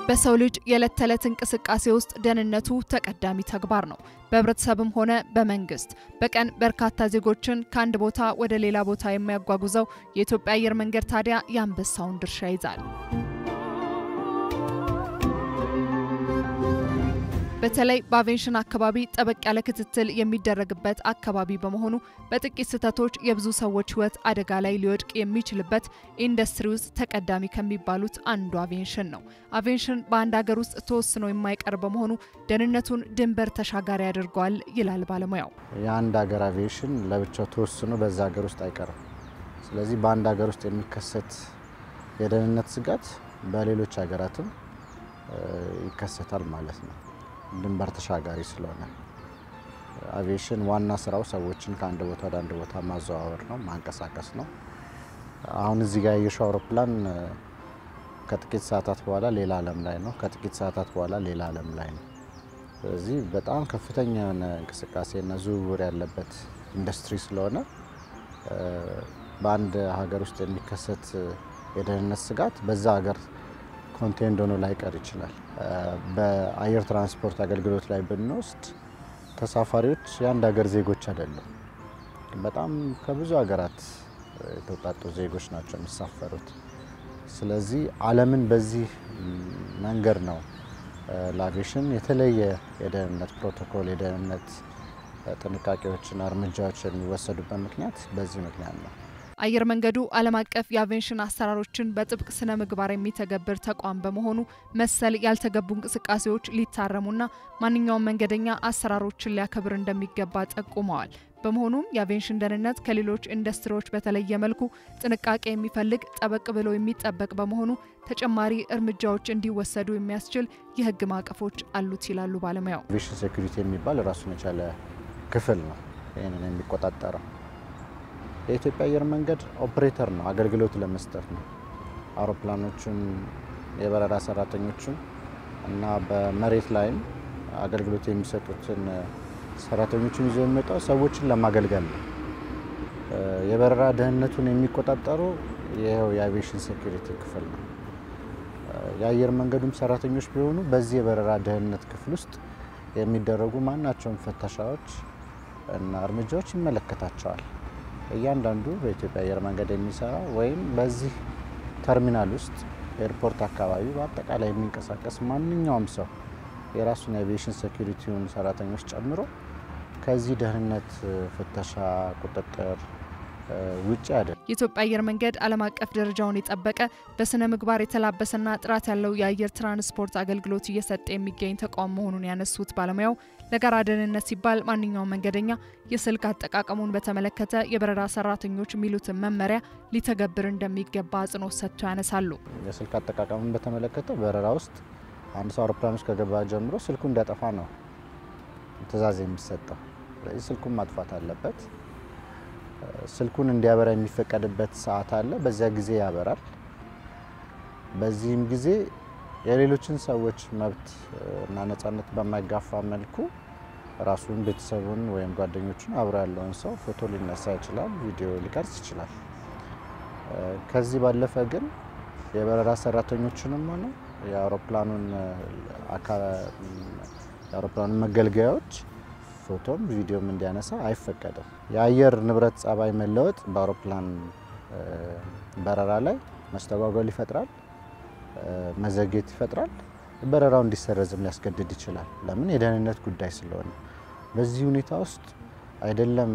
በሰው ልጅ የዕለት ተዕለት እንቅስቃሴ ውስጥ ደህንነቱ ተቀዳሚ ተግባር ነው። በህብረተሰብም ሆነ በመንግስት በቀን በርካታ ዜጎችን ከአንድ ቦታ ወደ ሌላ ቦታ የሚያጓጉዘው የኢትዮጵያ አየር መንገድ ታዲያ የአንበሳውን ድርሻ ይዛል። በተለይ በአቪዬሽን አካባቢ ጠበቅ ያለ ክትትል የሚደረግበት አካባቢ በመሆኑ በጥቂት ስህተቶች የብዙ ሰዎች ሕይወት አደጋ ላይ ሊወድቅ የሚችልበት ኢንዱስትሪ ውስጥ ተቀዳሚ ከሚባሉት አንዱ አቪዬሽን ነው። አቪዬሽን በአንድ ሀገር ውስጥ ተወስኖ የማይቀር በመሆኑ ደህንነቱን ድንበር ተሻጋሪ ያደርገዋል ይላል ባለሙያው። የአንድ ሀገር አቪዬሽን ለብቻው ተወስኖ በዛ ሀገር ውስጥ አይቀርም። ስለዚህ በአንድ ሀገር ውስጥ የሚከሰት የደህንነት ስጋት በሌሎች ሀገራትም ይከሰታል ማለት ነው። ድንበር ተሻጋሪ ስለሆነ አቪዬሽን ዋና ስራው ሰዎችን ከአንድ ቦታ ወደ አንድ ቦታ ማዘዋወር ነው፣ ማንቀሳቀስ ነው። አሁን እዚህ ጋር ያየሽው አውሮፕላን ከጥቂት ሰዓታት በኋላ ሌላ ዓለም ላይ ነው፣ ከጥቂት ሰዓታት በኋላ ሌላ ዓለም ላይ ነው። ስለዚህ በጣም ከፍተኛ የሆነ እንቅስቃሴና ዝውውር ያለበት ኢንዱስትሪ ስለሆነ በአንድ ሀገር ውስጥ የሚከሰት የደህንነት ስጋት በዛ ሀገር ኮንቴንድ ሆኖ ላይቀር ይችላል። በአየር ትራንስፖርት አገልግሎት ላይ ብንወስድ ተሳፋሪዎች የአንድ ሀገር ዜጎች አይደለም። በጣም ከብዙ ሀገራት የተውጣጡ ዜጎች ናቸው የሚሳፈሩት። ስለዚህ ዓለምን በዚህ መንገድ ነው ለአቪዬሽን የተለየ የደህንነት ፕሮቶኮል የደህንነት ጥንቃቄዎችና እርምጃዎች የሚወሰዱበት ምክንያት በዚህ ምክንያት ነው። አየር መንገዱ ዓለም አቀፍ የአቪዬሽን አሰራሮችን በጥብቅ ስነ ምግባር የሚተገብር ተቋም በመሆኑ መሰል ያልተገቡ እንቅስቃሴዎች ሊታረሙና ማንኛውም መንገደኛ አሰራሮችን ሊያከብር እንደሚገባ ጠቁመዋል። በመሆኑም የአቪዬሽን ደህንነት ከሌሎች ኢንዱስትሪዎች በተለየ መልኩ ጥንቃቄ የሚፈልግ ጠበቅ ብሎ የሚጠበቅ በመሆኑ ተጨማሪ እርምጃዎች እንዲወሰዱ የሚያስችል የሕግ ማዕቀፎች አሉት ይላሉ ባለሙያው። አቪዬሽን ሴኩሪቲ የሚባል ራሱን የቻለ ክፍል ነው ይህንን የሚቆጣጠረው። የኢትዮጵያ አየር መንገድ ኦፕሬተር ነው፣ አገልግሎት ለመስጠት ነው። አውሮፕላኖቹን፣ የበረራ ሰራተኞቹን እና በመሬት ላይም አገልግሎት የሚሰጡትን ሰራተኞችን ይዞ የሚመጣው ሰዎችን ለማገልገል ነው። የበረራ ደህንነቱን የሚቆጣጠሩ ይኸው የአቪዬሽን ሴኩሪቲ ክፍል ነው። የአየር መንገዱም ሰራተኞች ቢሆኑ በዚህ የበረራ ደህንነት ክፍል ውስጥ የሚደረጉ ማናቸውም ፍተሻዎች እና እርምጃዎች ይመለከታቸዋል። እያንዳንዱ በኢትዮጵያ አየር መንገድ የሚሰራ ወይም በዚህ ተርሚናል ውስጥ ኤርፖርት አካባቢ በአጠቃላይ የሚንቀሳቀስ ማንኛውም ሰው የራሱን የአቪዬሽን ሴኩሪቲውን ሰራተኞች ጨምሮ ከዚህ ደህንነት ፍተሻ፣ ቁጥጥር ውጭ አይደለም። የኢትዮጵያ አየር መንገድ ዓለም አቀፍ ደረጃውን የጠበቀ በስነ ምግባር የተላበሰና ጥራት ያለው የአየር ትራንስፖርት አገልግሎት እየሰጠ የሚገኝ ተቋም መሆኑን ያነሱት ባለሙያው ለጋራ ደህንነት ሲባል ማንኛውም መንገደኛ የስልክ አጠቃቀሙን በተመለከተ የበረራ ሰራተኞች የሚሉትን መመሪያ ሊተገብር እንደሚገባ አጽንኦት ሰጥተው ያነሳሉ። የስልክ አጠቃቀሙን በተመለከተ በረራ ውስጥ አንድ ሰው አውሮፕላን ውስጥ ከገባ ጀምሮ ስልኩ እንዲያጠፋ ነው ትዕዛዝ የሚሰጠው። ስለዚህ ስልኩን ማጥፋት አለበት። ስልኩን እንዲያበራ የሚፈቀድበት ሰዓት አለ። በዚያ ጊዜ ያበራል። በዚህም ጊዜ የሌሎችን ሰዎች መብት እና ነጻነት በማይጋፋ መልኩ ራሱን፣ ቤተሰቡን ወይም ጓደኞቹን አብሮ ያለውን ሰው ፎቶ ሊነሳ ይችላል፣ ቪዲዮ ሊቀርጽ ይችላል። ከዚህ ባለፈ ግን የበረራ ሰራተኞችንም ሆነ የአውሮፕላኑን የአውሮፕላኑን መገልገያዎች ፎቶም ቪዲዮም እንዲያነሳ አይፈቀድም። የአየር ንብረት ጸባይ መለወጥ በአውሮፕላን በረራ ላይ መስተጓጎል ይፈጥራል፣ መዘግየት ይፈጥራል። በረራው እንዲሰረዝም ሊያስገድድ ይችላል። ለምን? የደህንነት ጉዳይ ስለሆነ። በዚህ ሁኔታ ውስጥ አይደለም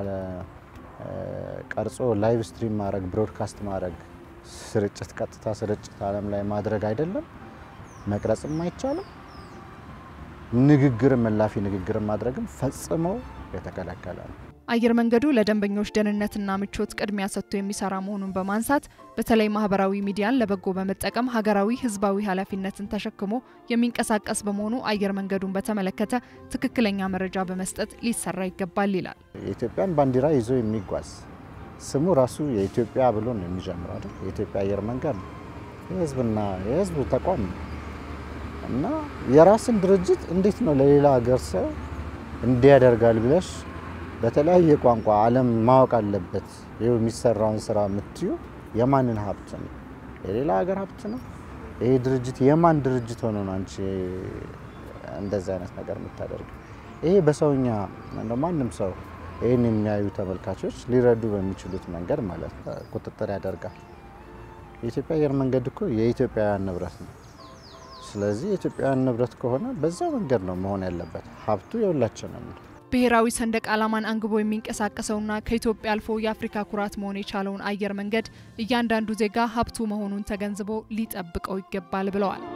ቀርጾ ላይቭ ስትሪም ማድረግ፣ ብሮድካስት ማድረግ፣ ስርጭት፣ ቀጥታ ስርጭት ዓለም ላይ ማድረግ አይደለም መቅረጽም አይቻልም። ንግግርም እላፊ ንግግርም ማድረግም ፈጽሞ የተከለከለ ነው። አየር መንገዱ ለደንበኞች ደህንነትና ምቾት ቅድሚያ ሰጥቶ የሚሰራ መሆኑን በማንሳት በተለይ ማህበራዊ ሚዲያን ለበጎ በመጠቀም ሀገራዊ፣ ህዝባዊ ኃላፊነትን ተሸክሞ የሚንቀሳቀስ በመሆኑ አየር መንገዱን በተመለከተ ትክክለኛ መረጃ በመስጠት ሊሰራ ይገባል ይላል። የኢትዮጵያን ባንዲራ ይዞ የሚጓዝ ስሙ ራሱ የኢትዮጵያ ብሎ ነው የሚጀምረው አይደል? የኢትዮጵያ አየር መንገድ ነው። የህዝብና የህዝብ ተቋም ነው እና የራስን ድርጅት እንዴት ነው ለሌላ ሀገር ሰው እንዲያደርጋል ብለሽ በተለያየ ቋንቋ ዓለም ማወቅ አለበት። ይኸው የሚሰራውን ስራ የምትዩ የማንን ሀብት ነው? የሌላ ሀገር ሀብት ነው? ይሄ ድርጅት የማን ድርጅት ሆኖ ነው አንቺ እንደዚህ አይነት ነገር የምታደርገው? ይሄ በሰውኛ እንደ ማንም ሰው ይህን የሚያዩ ተመልካቾች ሊረዱ በሚችሉት መንገድ ማለት ቁጥጥር ያደርጋል። የኢትዮጵያ አየር መንገድ እኮ የኢትዮጵያውያን ንብረት ነው። ስለዚህ የኢትዮጵያውያን ንብረት ከሆነ በዛ መንገድ ነው መሆን ያለበት። ሀብቱ የሁላችንም ነው። ብሔራዊ ሰንደቅ ዓላማን አንግቦ የሚንቀሳቀሰውና ከኢትዮጵያ አልፎ የአፍሪካ ኩራት መሆን የቻለውን አየር መንገድ እያንዳንዱ ዜጋ ሀብቱ መሆኑን ተገንዝቦ ሊጠብቀው ይገባል ብለዋል።